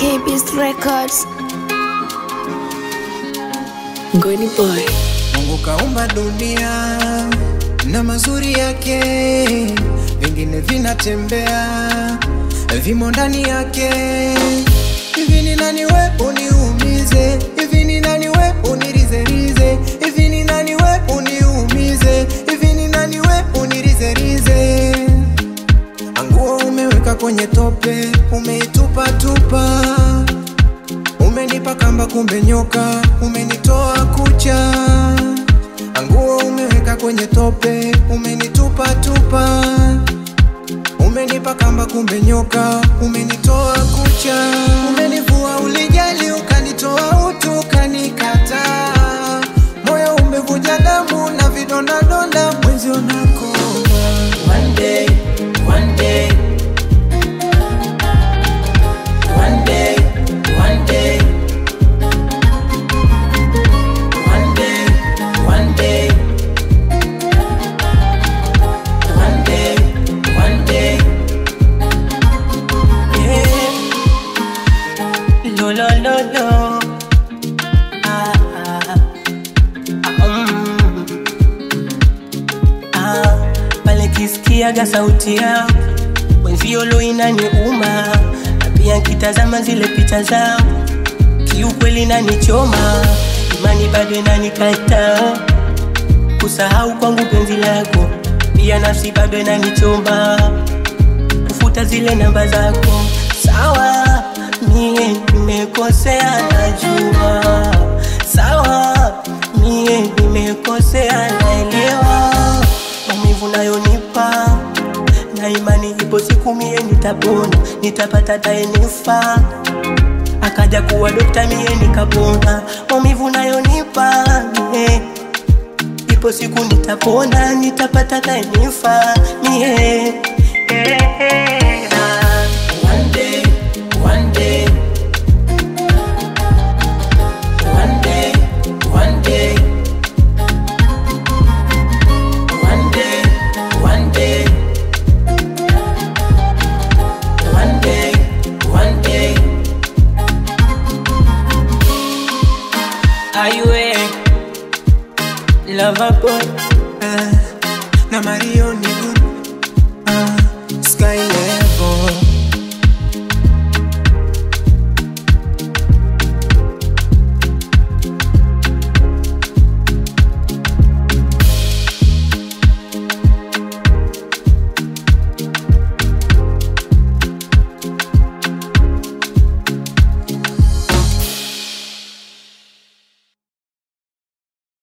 K-Beast Records. Goni Boy. Mungu kaumba dunia na mazuri yake, vingine vinatembea vimo ndani yake. Hivi ni nani we uniumize? Hivi ni nani we unirizerize? Hivi ni nani we uniumize? Hivi ni nani we unirizerize? Anguo umeweka kwenye tope, umeitupa tupa Umenipa kamba kumbe nyoka, umenitoa kucha. Anguo umeweka kwenye tope, umenitupa tupa. Umenipa kamba kumbe nyoka, umenitoa kucha. Umenivua ulijali, ukanitoa utu, ukanikataa. Moyo umevuja damu na vidonda donda, mwenzi unakoma. One day, one day, one day, one day, one day, one day, one day, one day. Yeah. Lo lo lo lo. Ah ah. ah mm. Ah, pale kisikiaga sauti yao wenzio lo inaniuma, na pia nkitazama zile picha zao kiukweli nanichoma, imani bado inanikata kusahau kwangu penzi lako, pia nafsi bado inanichoma kufuta zile namba zako. Sawa, mie nimekosea, najua. Sawa, mie nimekosea, naelewa maumivu nayonipa na imani, ipo siku mie nitapona, nitapata taenifa akaja kuwa dokta, mie nikapona maumivu nayonipa mie ipo siku nitapona, nitapata taenifa,